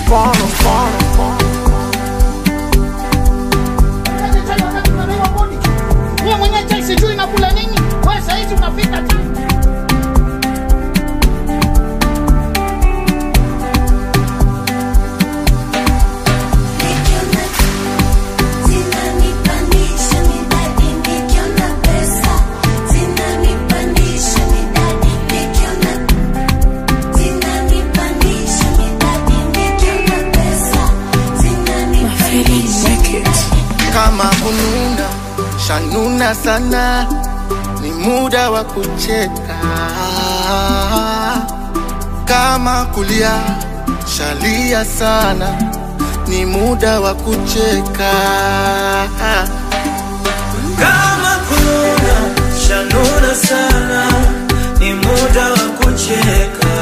mfano mfano mfano Kaje chai wakati unadaiwa kodi. Wewe mwenyewe chai sijui nakula nini. Wewe saa hizi unapika chai. Zinanipandisha midadi nikiona pesa, zinanipandisha midadi nikiona, zinanipandisha midadi nikiona pesa, zinanipandisha kama kununa shanuna sana ni muda wa kucheka kama kulia shalia sana ni muda wa kucheka kama kuna shanuna sana ni muda wa kucheka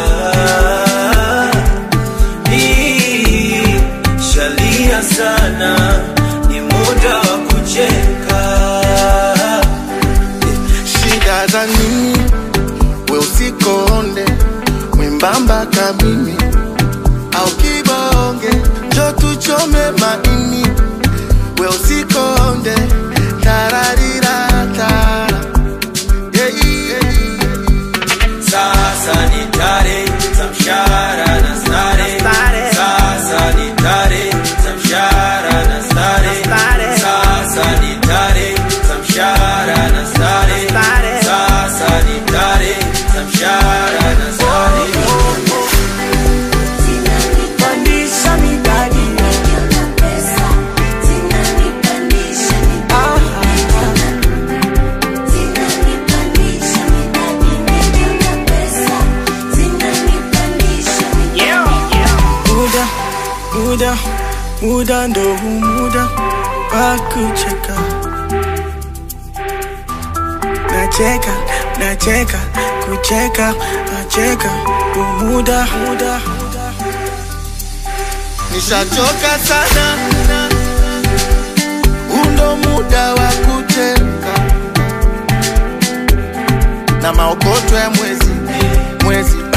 Hii, shalia sana ni muda wa kucheka shida za nini we usikonde mwembamba kamimi au kibonge jo tuchome maini we usikonde tararirata yeah, yeah. sasa ni tare za mshahara na stare sasa ni tare za mshahara na stare sasa ni tare za mshahara na stare sasa ni tare za mshahara na stare Zinanipandisha midadi nikiona pesa, zinanipandisha midadi nikiona, zinanipandisha midadi nikiona pesa, zinanipandisha midadi muda muda muda ndo huu muda wa kucheka nacheka nacheka kucheka nacheka huu muda muda nishachoka sana undo muda wa kucheka na maokoto ya mwezi mwezi